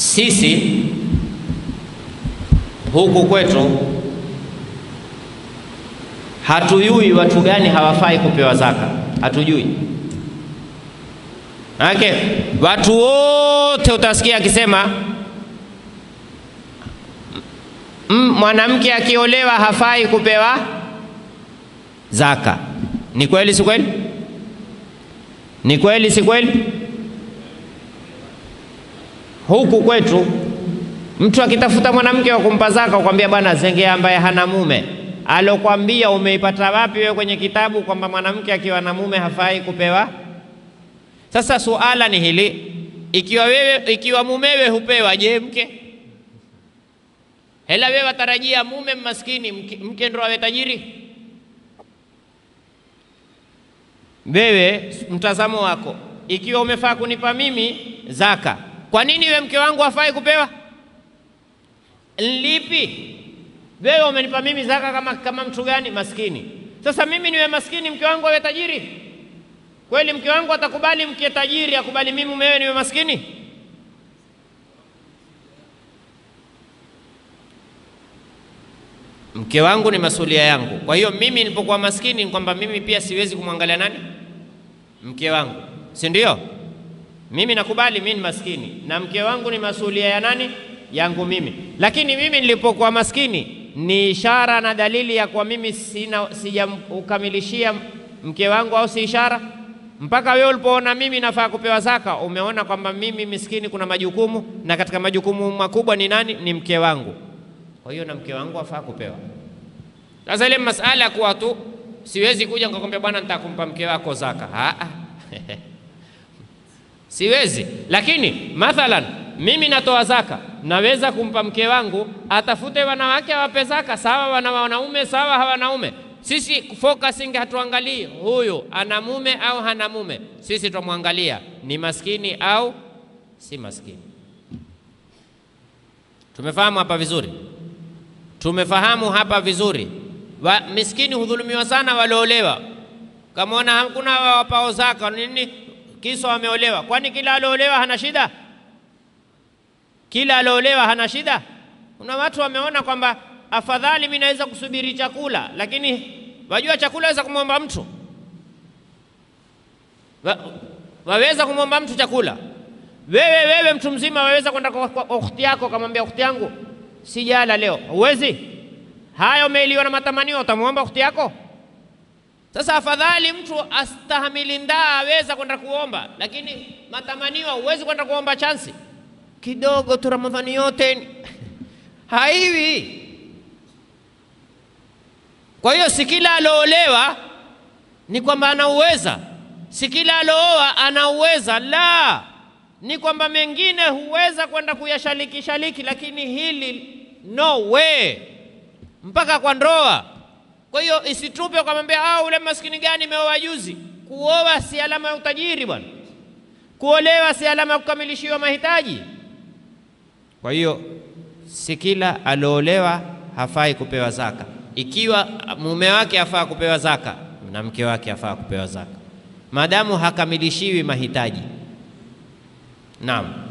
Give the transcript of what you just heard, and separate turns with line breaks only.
Sisi huku kwetu hatujui watu gani hawafai kupewa zaka, hatujui. Maanake watu wote utasikia akisema mwanamke akiolewa hafai kupewa zaka. Ni kweli si kweli? Ni kweli si kweli? Huku kwetu mtu akitafuta mwanamke wa kumpa zaka, ukwambia bwana, zengea ambaye hana mume. Alokwambia umeipata wapi wewe kwenye kitabu kwamba mwanamke akiwa na mume hafai kupewa? Sasa suala ni hili, ikiwa wewe, ikiwa mumewe hupewa, je, mke hela wewe watarajia mume maskini, mke, mke ndo awe tajiri? Wewe mtazamo wako, ikiwa umefaa kunipa mimi zaka, kwa nini we mke wangu hafai kupewa? Lipi? Wewe umenipa mimi zaka kama, kama mtu gani? Maskini. Sasa mimi niwe maskini, mke wangu awe tajiri? Kweli mke wangu atakubali mke tajiri akubali mimi mumewe niwe maskini? Mke wangu ni masulia yangu. Kwa hiyo mimi nilipokuwa maskini ni kwamba mimi pia siwezi kumwangalia nani? Mke wangu, si ndio? Mimi nakubali mimi ni maskini na mke wangu ni masulia ya nani? Yangu mimi. Lakini mimi nilipokuwa maskini ni ishara na dalili ya kuwa mimi sina sijamkamilishia mke wangu, au si ishara? Mpaka wewe ulipoona mimi nafaa kupewa zaka, umeona kwamba mimi miskini kuna majukumu, na katika majukumu makubwa ni nani? Ni mke wangu. Kwa hiyo na mke wangu afaa kupewa. Sasa ile masala kuwa tu siwezi kuja nikakwambia bwana, nitakumpa mke wako zaka. Aa. siwezi, lakini mathalan mimi natoa zaka, naweza kumpa mke wangu atafute wanawake awape zaka, sawa, wana wanaume sawa, hawanaume. Sisi focusing hatuangalii huyu ana mume au hana mume, sisi twamwangalia ni maskini au si maskini. Tumefahamu hapa vizuri? Tumefahamu hapa vizuri. Wa, miskini hudhulumiwa sana walioolewa. Kamaona hakuna wapao zaka nini, kisa wameolewa. Kwani kila aliolewa hana shida? Kila aliolewa hana shida? Kuna watu wameona kwamba afadhali mimi naweza kusubiri chakula, lakini wajua chakula waweza kumwomba mtu wa, waweza kumwomba mtu chakula. Wewe wewe mtu mzima waweza kwenda kwa, kwa ukhti yako kamwambia ukhti yangu sijala leo, huwezi. Haya, umeiliwa na matamanio, utamwomba ukhti yako? Sasa afadhali mtu astahamili ndaa, aweza kwenda kuomba, lakini matamanio huwezi kwenda kuomba chansi kidogo tu, Ramadhani yote haiwi. Kwa hiyo si kila aloolewa ni kwamba anauweza, si kila alooa anauweza, la ni kwamba mengine huweza kwenda kuyashaliki shaliki, lakini hili no way, mpaka kwa ndoa. Kwa hiyo isitupe ukamwambia, ah, ule maskini gani meoa juzi. Kuoa si alama ya utajiri bwana, kuolewa si alama ya kukamilishiwa mahitaji. Kwa hiyo si kila aloolewa hafai kupewa zaka. Ikiwa mume wake hafaa kupewa zaka na mke wake hafaa kupewa zaka, maadamu hakamilishiwi mahitaji. Naam.